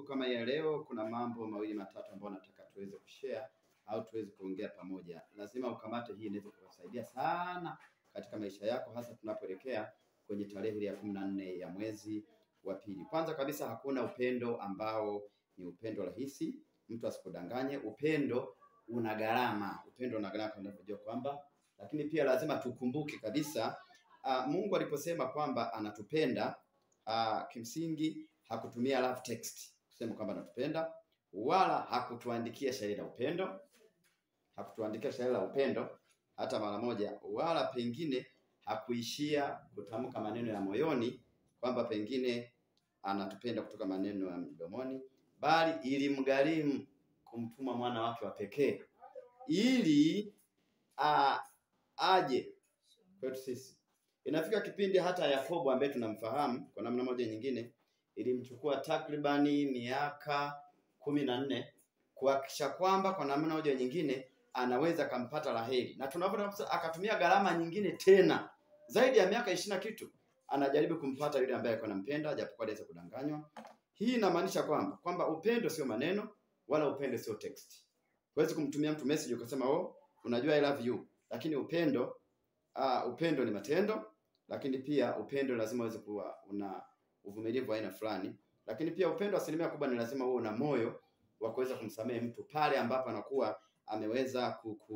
kama ya leo, kuna mambo mawili matatu ambayo nataka tuweze kushare au tuweze kuongea pamoja. Lazima ukamate hii, inaweza kukusaidia sana katika maisha yako, hasa tunapoelekea kwenye tarehe ile ya kumi na nne ya mwezi wa pili. Kwanza kabisa, hakuna upendo ambao ni upendo rahisi, mtu asikudanganye. Upendo una gharama, upendo una gharama, kama unavyojua kwamba, lakini pia lazima tukumbuke kabisa uh, Mungu aliposema kwamba anatupenda uh, kimsingi hakutumia love text kusema kwamba anatupenda, wala hakutuandikia shairi la upendo, hakutuandikia shairi la upendo hata mara moja, wala pengine hakuishia kutamka maneno ya moyoni kwamba pengine anatupenda kutoka maneno ya mdomoni, bali ilimgharimu kumtuma mwana wake wa pekee ili a, aje kwetu sisi. Inafika kipindi hata Yakobo ambaye tunamfahamu kwa namna moja nyingine, ilimchukua takribani miaka kumi na nne kuhakikisha kwamba kwa namna moja nyingine anaweza akampata Raheli, na tunapoona akatumia gharama nyingine tena zaidi ya miaka ishirini na kitu anajaribu kumpata yule ambaye alikuwa anampenda, japokuwa aliweza kudanganywa. Hii inamaanisha kwamba kwamba upendo sio maneno wala upendo sio text. Huwezi kumtumia mtu message ukasema oh, unajua I love you, lakini upendo uh, upendo ni matendo, lakini pia upendo lazima uweze kuwa una uvumilivu wa aina fulani, lakini pia upendo asilimia kubwa ni lazima uwe una moyo wa kuweza kumsamehe mtu pale ambapo anakuwa ameweza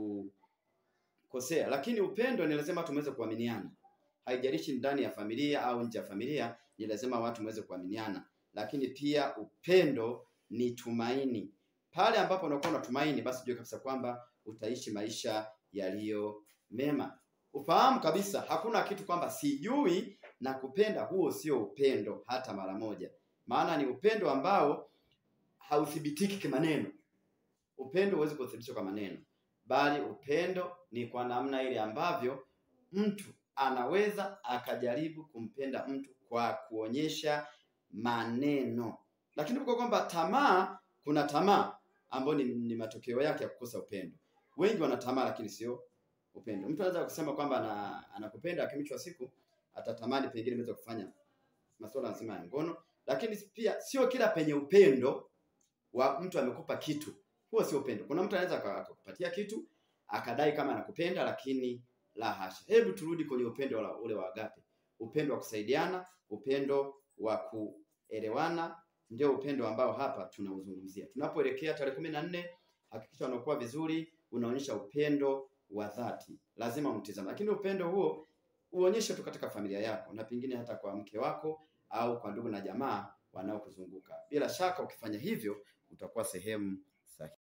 kukosea. Lakini upendo ni lazima tumeweze kuaminiana, haijalishi ndani ya familia au nje ya familia, ni lazima watu mweze kuaminiana. Lakini pia upendo ni tumaini. Pale ambapo unakuwa na tumaini, basi jua kabisa kwamba utaishi maisha yaliyo mema. Ufahamu kabisa hakuna kitu kwamba sijui na kupenda, huo sio upendo hata mara moja, maana ni upendo ambao hauthibitiki kimaneno. Upendo huwezi kuthibitishwa kwa maneno, bali upendo ni kwa namna ile ambavyo mtu anaweza akajaribu kumpenda mtu kwa kuonyesha maneno. Lakini kwa kwamba tamaa, kuna tamaa ambayo ni, ni matokeo yake ya kukosa upendo. Wengi wana tamaa, lakini sio upendo. Mtu anaweza kusema kwamba ana, anakupenda lakini mwisho wa siku atatamani pengine mweze kufanya masuala nzima ya ngono, lakini pia sio kila penye upendo wa mtu amekupa kitu, huo sio upendo. Kuna mtu anaweza akakupatia kitu akadai kama anakupenda, lakini la hasha. Hebu turudi kwenye upendo ule wa agape, upendo wa kusaidiana, upendo wa kuelewana, ndio upendo ambao hapa tunauzungumzia. Tunapoelekea tarehe kumi na nne, hakikisha unakuwa vizuri, unaonyesha upendo wa dhati, lazima mtizame. Lakini upendo huo uonyeshe tu katika familia yako na pengine hata kwa mke wako au kwa ndugu na jamaa wanaokuzunguka. Bila shaka ukifanya hivyo utakuwa sehemu